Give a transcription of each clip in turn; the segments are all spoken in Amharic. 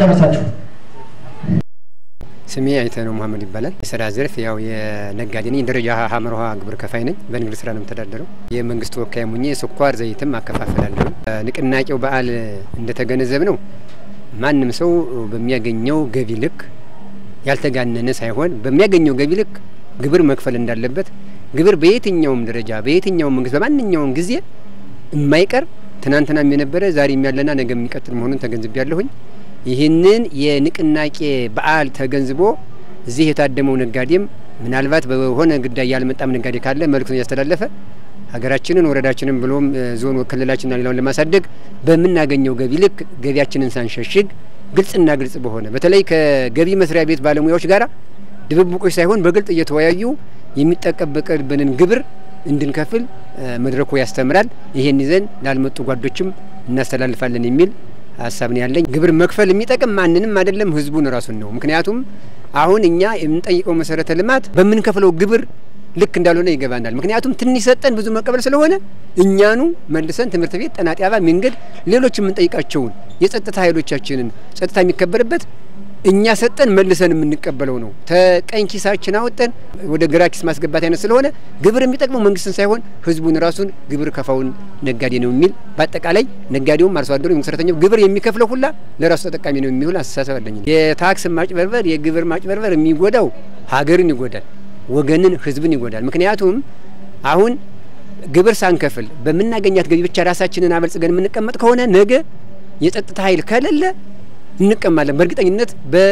ጨርሳችሁ ስሜ አይተ ነው መሀመድ ይባላል። የስራ ዘርፍ ያው የነጋዴ ነኝ። ደረጃ ሀመርሃ ግብር ከፋይ ነኝ። በንግድ ስራ ነው የምተዳደረው። የመንግስት ወካይ ሙኜ ስኳር ዘይትም አከፋፈላለሁ። ንቅናቄው በዓል እንደተገነዘብ ነው ማንም ሰው በሚያገኘው ገቢ ልክ ያልተጋነነ ሳይሆን በሚያገኘው ገቢ ልክ ግብር መክፈል እንዳለበት ግብር በየትኛውም ደረጃ በየትኛውም መንግስት በማንኛውም ጊዜ የማይቀር ትናንትናም የነበረ ዛሬም ያለና ነገ የሚቀጥል መሆኑን ተገንዝቤያለሁኝ። ይህንን የንቅናቄ በዓል ተገንዝቦ እዚህ የታደመው ነጋዴም ምናልባት በሆነ ጉዳይ ያልመጣም ነጋዴ ካለ መልእክቱን እያስተላለፈ ሀገራችንን ወረዳችንን ብሎም ዞን ክልላችንና ሌላውን ለማሳደግ በምናገኘው ገቢ ልክ ገቢያችንን ሳንሸሽግ ግልጽና ግልጽ በሆነ በተለይ ከገቢ መስሪያ ቤት ባለሙያዎች ጋር ድብብቆች ሳይሆን በግልጥ እየተወያዩ የሚጠበቅብንን ግብር እንድንከፍል መድረኩ ያስተምራል። ይሄን ይዘን ላልመጡ ጓዶችም እናስተላልፋለን የሚል ሀሳብ ነው ያለኝ። ግብር መክፈል የሚጠቅም ማንንም አይደለም ህዝቡን ራሱን ነው። ምክንያቱም አሁን እኛ የምንጠይቀው መሰረተ ልማት በምንከፍለው ግብር ልክ እንዳልሆነ ይገባናል። ምክንያቱም ትንሽ ሰጠን ብዙ መቀበል ስለሆነ እኛኑ መልሰን ትምህርት ቤት፣ ጤና ጣቢያ፣ መንገድ፣ ሌሎች የምንጠይቃቸውን የጸጥታ ኃይሎቻችንን ጸጥታ የሚከበርበት እኛ ሰጠን መልሰን የምንቀበለው ነው። ተቀኝ ኪሳችን አወጠን ወደ ግራ ኪስ ማስገባት አይነት ስለሆነ ግብር የሚጠቅመው መንግስትን ሳይሆን ህዝቡን ራሱን ግብር ከፋውን ነጋዴ ነው የሚል በአጠቃላይ ነጋዴውም አርሶ አደሩ የመሰረተኛው ግብር የሚከፍለው ሁላ ለራሱ ተጠቃሚ ነው የሚሆን አስተሳሰብ አለኝ። የታክስ ማጭበርበር፣ የግብር ማጭበርበር የሚጎዳው ሀገርን ይጎዳል፣ ወገንን፣ ህዝብን ይጎዳል። ምክንያቱም አሁን ግብር ሳንከፍል በምናገኛት ገቢ ብቻ ራሳችንን አበልጽገን የምንቀመጥ ከሆነ ነገ የጸጥታ ኃይል ከሌለ እንቀማለን። በእርግጠኝነት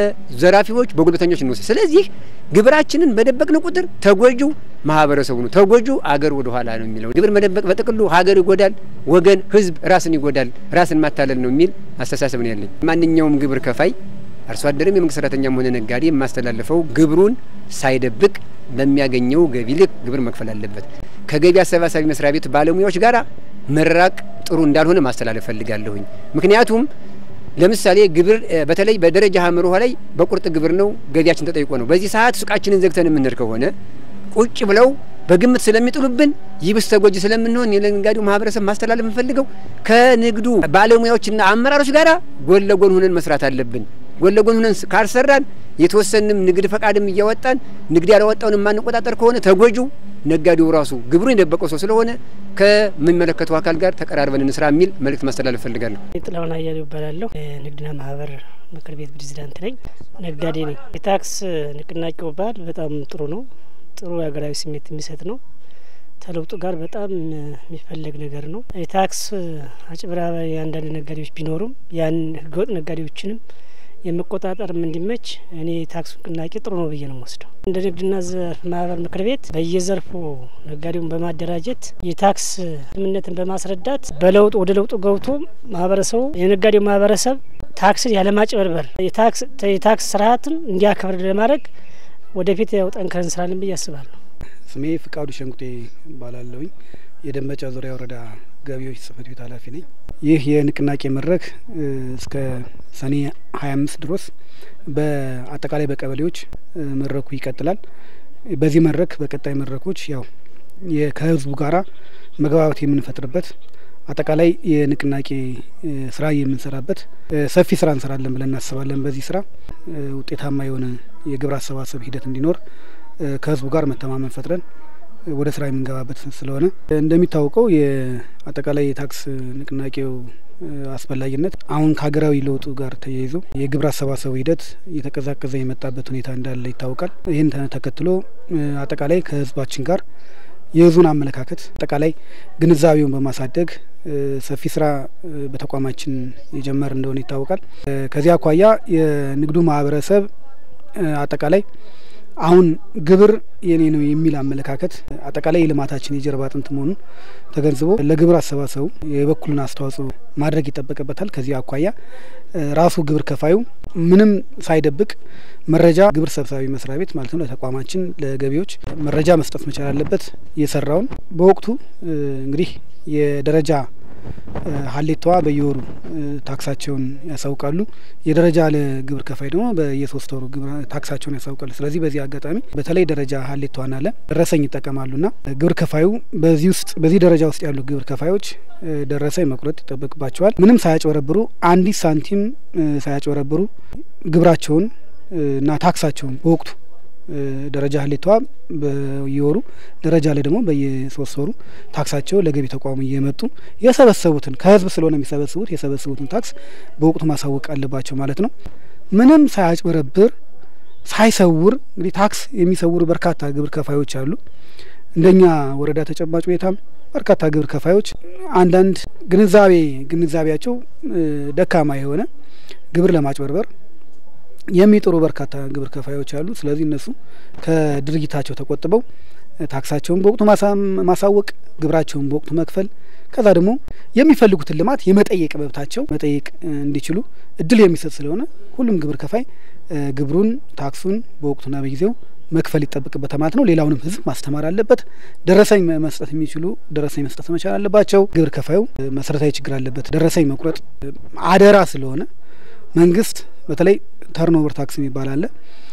በዘራፊዎች በጉልበተኞች እንወስድ። ስለዚህ ግብራችንን በደበቅን ቁጥር ተጎጁ ማህበረሰቡ ነው፣ ተጎጁ አገር ወደ ኋላ ነው የሚለው ግብር መደበቅ በጥቅሉ ሀገር ይጎዳል፣ ወገን፣ ህዝብ ራስን ይጎዳል፣ ራስን ማታለል ነው የሚል አስተሳሰብ ነው ያለኝ። ማንኛውም ግብር ከፋይ አርሶ አደርም የመንግስት ሰራተኛም ሆነ ነጋዴ የማስተላልፈው ግብሩን ሳይደብቅ በሚያገኘው ገቢ ልክ ግብር መክፈል አለበት። ከገቢ አሰባሳቢ መስሪያ ቤት ባለሙያዎች ጋር መራቅ ጥሩ እንዳልሆነ ማስተላለፍ ፈልጋለሁኝ። ምክንያቱም ለምሳሌ ግብር በተለይ በደረጃ ሀመር ውሃ ላይ በቁርጥ ግብር ነው ገቢያችን ተጠይቆ ነው። በዚህ ሰዓት ሱቃችንን ዘግተን የምንሄድ ከሆነ ቁጭ ብለው በግምት ስለሚጥሉብን ይብስ ተጎጂ ስለምንሆን የነጋዴው ማህበረሰብ ማስተላለፍ የምንፈልገው ከንግዱ ባለሙያዎችና አመራሮች ጋር ጎን ለጎን ሁነን መስራት አለብን። ጎን ለጎን ሁነን ካልሰራን የተወሰንም ንግድ ፈቃድም እያወጣን ንግድ ያላወጣውን የማንቆጣጠር ከሆነ ተጎጁ ነጋዴው ራሱ ግብሩን የደበቀው ሰው ስለሆነ ከሚመለከተው አካል ጋር ተቀራርበን እንስራ የሚል መልእክት ማስተላለፍ ፈልጋለሁ። ጥላሁን አያሌው ይባላለሁ። የንግድና ማህበር ምክር ቤት ፕሬዚዳንት ነኝ። ነጋዴ ነኝ። የታክስ ንቅናቄው በዓል በጣም ጥሩ ነው። ጥሩ የሀገራዊ ስሜት የሚሰጥ ነው። ተለውጡ ጋር በጣም የሚፈለግ ነገር ነው። የታክስ አጭበርባሪ አንዳንድ ነጋዴዎች ቢኖሩም ያን ህገወጥ ነጋዴዎችንም የመቆጣጠርም እንዲመች እኔ የታክስ ንቅናቄ ጥሩ ነው ብዬ ነው የምወስደው። እንደ ንግድና ዘርፍ ማህበር ምክር ቤት በየዘርፉ ነጋዴውን በማደራጀት የታክስ ስምምነትን በማስረዳት በለውጡ ወደ ለውጡ ገብቶ ማህበረሰቡ የነጋዴው ማህበረሰብ ታክስን ያለማጭበርበር የታክስ ስርዓትን እንዲያከብር ለማድረግ ወደፊት ያው ጠንክረን እንስራለን ብዬ አስባለሁ። ስሜ ፍቃዱ ሸንቁጤ እባላለሁኝ። የደንበጫ ዙሪያ ወረዳ ገቢዎች ጽህፈት ቤት ኃላፊ ነኝ። ይህ የንቅናቄ መድረክ እስከ ሰኔ ሀያ አምስት ድረስ በአጠቃላይ በቀበሌዎች መድረኩ ይቀጥላል። በዚህ መድረክ በቀጣይ መድረኮች ያው ከህዝቡ ጋራ መግባባት የምንፈጥርበት አጠቃላይ የንቅናቄ ስራ የምንሰራበት ሰፊ ስራ እንሰራለን ብለን እናስባለን። በዚህ ስራ ውጤታማ የሆነ የግብር አሰባሰብ ሂደት እንዲኖር ከህዝቡ ጋር መተማመን ፈጥረን ወደ ስራ የምንገባበት ስለሆነ እንደሚታወቀው የአጠቃላይ የታክስ ንቅናቄው አስፈላጊነት አሁን ከሀገራዊ ለውጡ ጋር ተያይዞ የግብር አሰባሰቡ ሂደት እየተቀዛቀዘ የመጣበት ሁኔታ እንዳለ ይታወቃል። ይህን ተከትሎ አጠቃላይ ከህዝባችን ጋር የህዝቡን አመለካከት አጠቃላይ ግንዛቤውን በማሳደግ ሰፊ ስራ በተቋማችን የጀመር እንደሆነ ይታወቃል። ከዚህ አኳያ የንግዱ ማህበረሰብ አጠቃላይ አሁን ግብር የኔ ነው የሚል አመለካከት አጠቃላይ የልማታችን የጀርባ አጥንት መሆኑን ተገንዝቦ ለግብር አሰባሰቡ የበኩሉን አስተዋጽኦ ማድረግ ይጠበቅበታል። ከዚህ አኳያ ራሱ ግብር ከፋዩ ምንም ሳይደብቅ መረጃ ግብር ሰብሳቢ መስሪያ ቤት ማለት ነው ለተቋማችን ለገቢዎች መረጃ መስጠት መቻል አለበት። የሰራውን በወቅቱ እንግዲህ የደረጃ ሀሌታዋ በየወሩ ታክሳቸውን ያሳውቃሉ። የደረጃ ለግብር ከፋይ ደግሞ በየሶስት ወሩ ታክሳቸውን ያሳውቃሉ። ስለዚህ በዚህ አጋጣሚ በተለይ ደረጃ ሀሌታዋን አለ ደረሰኝ ይጠቀማሉና ግብር ከፋዩ በዚህ ውስጥ በዚህ ደረጃ ውስጥ ያሉ ግብር ከፋዮች ደረሰኝ መቁረጥ ይጠበቅባቸዋል። ምንም ሳያጭበረብሩ አንዲት ሳንቲም ሳያጭበረብሩ ግብራቸውን እና ታክሳቸውን በወቅቱ ደረጃ ሀሌታዋ በየወሩ ደረጃ ላይ ደግሞ በየሶስት ወሩ ታክሳቸው ለገቢ ተቋሙ እየመጡ የሰበሰቡትን ከህዝብ ስለሆነ የሚሰበስቡት የሰበሰቡትን ታክስ በወቅቱ ማሳወቅ አለባቸው ማለት ነው። ምንም ሳያጭበረብር ሳይሰውር እንግዲህ ታክስ የሚሰውሩ በርካታ ግብር ከፋዮች አሉ። እንደኛ ወረዳ ተጨባጭ ሁኔታም በርካታ ግብር ከፋዮች አንዳንድ ግንዛቤ ግንዛቤያቸው ደካማ የሆነ ግብር ለማጭበርበር የሚጥሩ በርካታ ግብር ከፋዮች አሉ። ስለዚህ እነሱ ከድርጊታቸው ተቆጥበው ታክሳቸውን በወቅቱ ማሳወቅ፣ ግብራቸውን በወቅቱ መክፈል ከዛ ደግሞ የሚፈልጉትን ልማት የመጠየቅ መብታቸው መጠየቅ እንዲችሉ እድል የሚሰጥ ስለሆነ ሁሉም ግብር ከፋይ ግብሩን ታክሱን በወቅቱና በጊዜው መክፈል ይጠበቅበታል ማለት ነው። ሌላውንም ህዝብ ማስተማር አለበት። ደረሰኝ መስጠት የሚችሉ ደረሰኝ መስጠት መቻል አለባቸው። ግብር ከፋዩ መሰረታዊ ችግር አለበት። ደረሰኝ መቁረጥ አደራ ስለሆነ መንግስት በተለይ ተርኖቨር ታክስ የሚባል አለ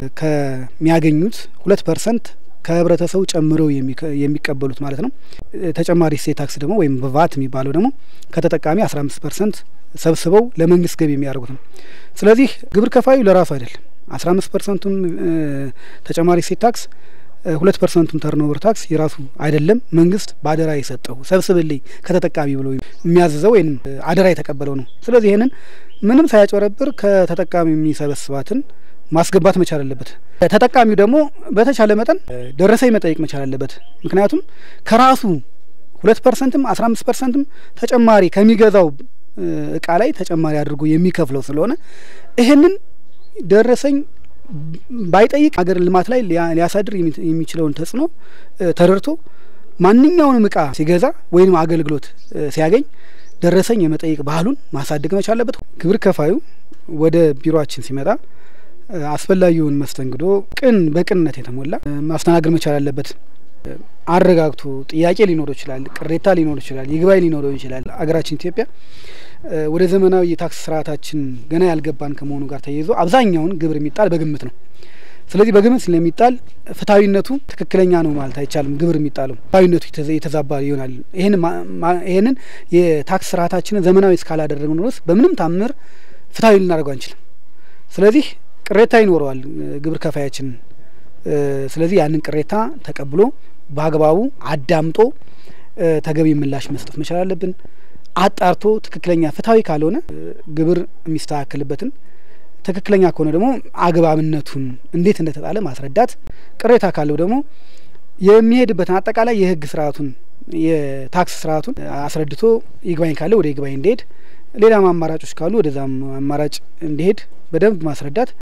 ከሚያገኙት ሁለት ፐርሰንት ከህብረተሰቡ ጨምረው የሚቀበሉት ማለት ነው። ተጨማሪ እሴት ታክስ ደግሞ ወይም በቫት የሚባለው ደግሞ ከተጠቃሚ አስራ አምስት ፐርሰንት ሰብስበው ለመንግስት ገቢ የሚያደርጉት ነው። ስለዚህ ግብር ከፋዩ ለራሱ አይደለም አስራ አምስት ፐርሰንቱም ተጨማሪ እሴት ታክስ ሁለት ፐርሰንቱም ተርኖቨር ታክስ የራሱ አይደለም። መንግስት በአደራ የሰጠው ሰብስብልኝ ከተጠቃሚ ብሎ የሚያዝዘው ወይም አደራ የተቀበለው ነው። ስለዚህ ይህንን ምንም ሳያጭበረብር ከተጠቃሚ የሚሰበስባትን ማስገባት መቻል አለበት። ተጠቃሚው ደግሞ በተቻለ መጠን ደረሰኝ መጠየቅ መቻል አለበት። ምክንያቱም ከራሱ ሁለት ፐርሰንትም አስራ አምስት ፐርሰንትም ተጨማሪ ከሚገዛው እቃ ላይ ተጨማሪ አድርጎ የሚከፍለው ስለሆነ ይህንን ደረሰኝ ባይጠይቅ ሀገር ልማት ላይ ሊያሳድር የሚችለውን ተጽዕኖ ተረድቶ ማንኛውንም እቃ ሲገዛ ወይም አገልግሎት ሲያገኝ ደረሰኝ የመጠየቅ ባህሉን ማሳደግ መቻል አለበት። ግብር ከፋዩ ወደ ቢሮአችን ሲመጣ አስፈላጊውን መስተንግዶ ቅን በቅንነት የተሞላ ማስተናገድ መቻል አለበት። አረጋግቶ ጥያቄ ሊኖረው ይችላል፣ ቅሬታ ሊኖረው ይችላል፣ ይግባኝ ሊኖረው ይችላል። አገራችን ኢትዮጵያ ወደ ዘመናዊ የታክስ ስርዓታችን ገና ያልገባን ከመሆኑ ጋር ተያይዞ አብዛኛውን ግብር የሚጣል በግምት ነው። ስለዚህ በግምት ስለሚጣል ፍትሐዊነቱ ትክክለኛ ነው ማለት አይቻልም። ግብር የሚጣለው ፍትሐዊነቱ የተዛባ ይሆናል። ይህንን የታክስ ስርዓታችንን ዘመናዊ እስካላደረግን ድረስ በምንም ታምር ፍትሐዊ ልናደርገው አንችልም። ስለዚህ ቅሬታ ይኖረዋል ግብር ከፋያችን። ስለዚህ ያንን ቅሬታ ተቀብሎ በአግባቡ አዳምጦ ተገቢ ምላሽ መስጠት መቻል አለብን። አጣርቶ ትክክለኛ ፍትሐዊ ካልሆነ ግብር የሚስተካከልበትን ትክክለኛ ከሆነ ደግሞ አግባብነቱን እንዴት እንደተጣለ ማስረዳት፣ ቅሬታ ካለው ደግሞ የሚሄድበትን አጠቃላይ የሕግ ስርዓቱን የታክስ ስርዓቱን አስረድቶ ይግባኝ ካለ ወደ ይግባኝ እንዲሄድ፣ ሌላም አማራጮች ካሉ ወደዛም አማራጭ እንዲሄድ በደንብ ማስረዳት